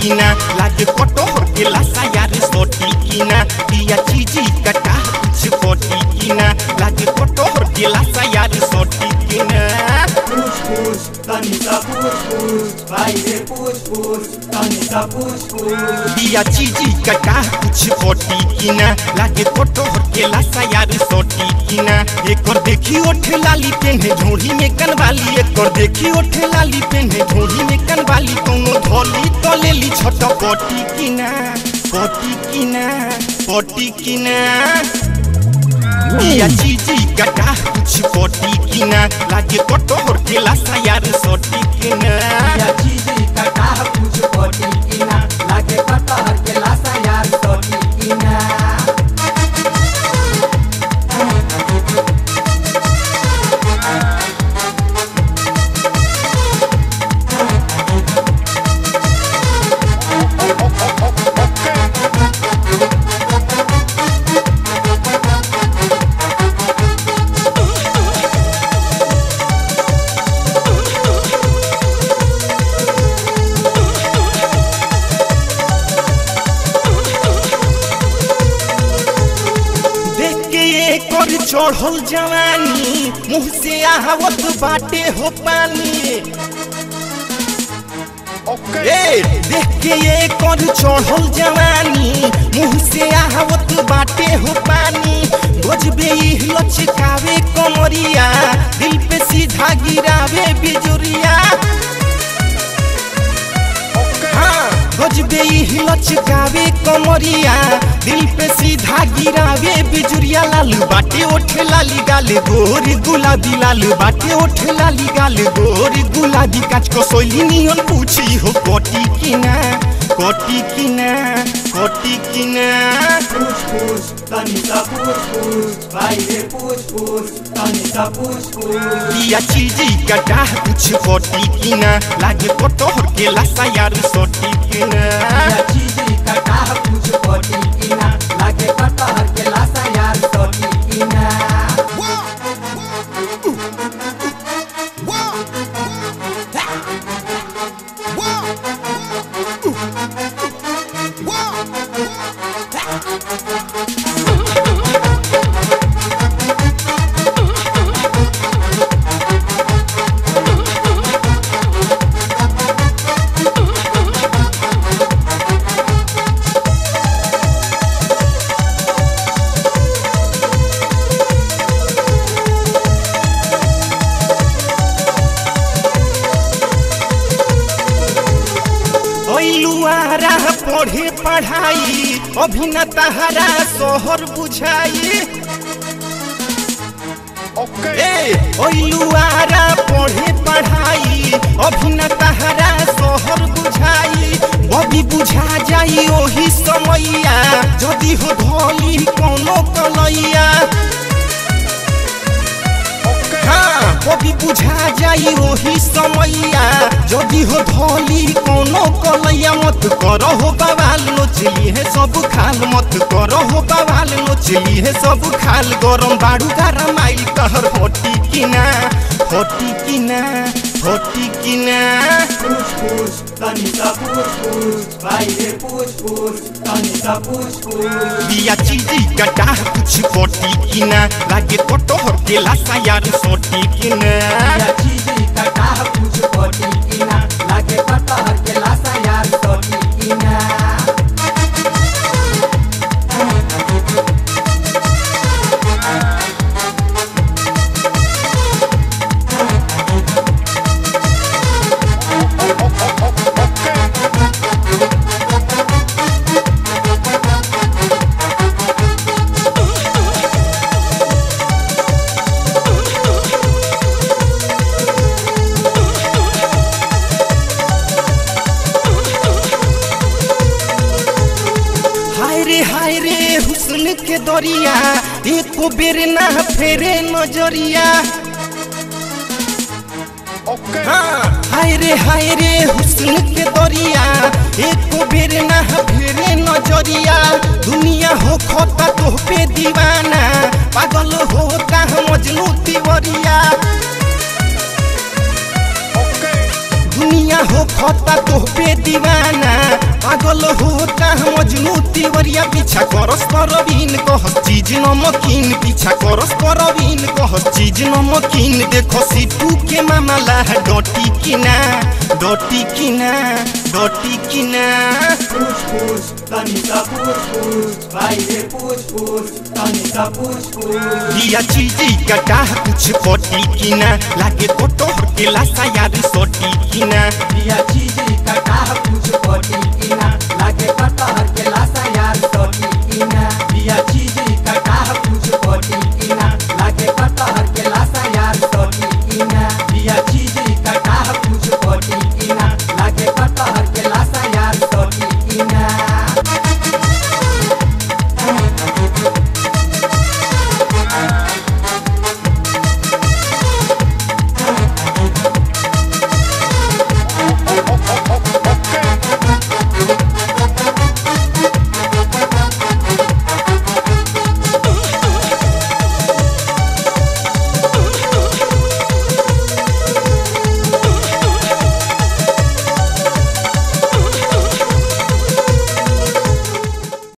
किना लागे कटोर के लासा यार सोटी किना दिया चीजी कटा कुछ पोटी किना लागे कटोर के लासा यार सोटी किना Push push, tani sa push push, baile push push, tani sa push push. दिया चीजी कटा कुछ पोटी किना लागे कटोर के लासा यार सोटी किना एक और देखी ओठ लाली पेन्हे झोड़ी में कनवाली एक और देखी ओठ लाली पेन्हे झोड़ी में कनवाली कोनो धोली तो लेली छोट पोटी किना पोटी किना पोटी किना दिया चीजी कटा कुछ पोटी किना लागे कटोर के लासा यार सोटी किना Ya chizi kata push poti ina, lage kata har ke lasa yar toti ina. देख के एक और चढ़ल जवानी मुंह से आहवत बाटे हो पानी ए देख के एक और चढ़ल जवानी मुंह से आहवत बाटे हो पानी गजबे ही लचकावे कमरिया दिल पे सीधा गिरावे बिजुरिया हाँ, गजबे ही लचकावे कमरिया दिल पे सीधा गिरावे बिजुरिया लाल बाटे ओठ लाली गाल गोरी गुलाबी लाल बाटे ओठ लाली गाल गोरी गुलाबी काच को सोली नियन पूछी हो कोटी किना कोटी किना कोटी किना Push push, tani sa push push, baile push push, tani sa push push. दिया चीजी कटा कुछ कोटी किना लागे कटोर के लासा यार सोटी किना Ya chizi kata push poti ina, lage kata har ke lasa yar toti ina. ऐलुआरा पढ़े पढ़ाई अभी न तहरा शहर बुझाई ए ऐलुआरा पढ़े पढ़ाई अभी न तहरा शहर बुझाई बबी बुझा जाई ओही समैया जदि हो धोली कोनो कलैया हाँ कभी बुझा जाई ओही समैया जदि हो धोली कोनो कलैया मत करो हो बवाल नोचली है सब खाल मत करो हो बवाल नोचली है सब खाल गरम बाड़ू गरम आई कहर होटी किना होटी किना होटी किना Push push, tani sa push push, baile push push, tani sa push push. दिया चीजी कटा कुछ पोटी किना लागे कटोर के लासा यार सोटी किना Ya chizi kata push poti ina, lage kata har ke lasa yar toti ina. हाय रे हाय रे हुस्न के दरिया एको बेर ना फेरे नजरिया हाँ, हाय रे हाय रे हुस्न के दरिया एको बेर ना फेरे नजरिया दुनिया हो खोता तो पे दीवाना पागल होता मजनू तिवरिया दुनिया हो खता तो पे दीवाना पागल होता मजनू तिवरिया पीछा करस परवीन कह चीज नमकीन पीछा करस परवीन कह चीज नमकीन देखो सिपू के मामला है डटी किना डटी किना डटी किना पूछ पूछ तनी सा पूछ पूछ भाई रे पूछ पूछ तनी सा पूछ पूछ दिया चीजी कटा कुछ पटी किना लागे कोटो के लासा यार सोटी किना दिया चीज कटा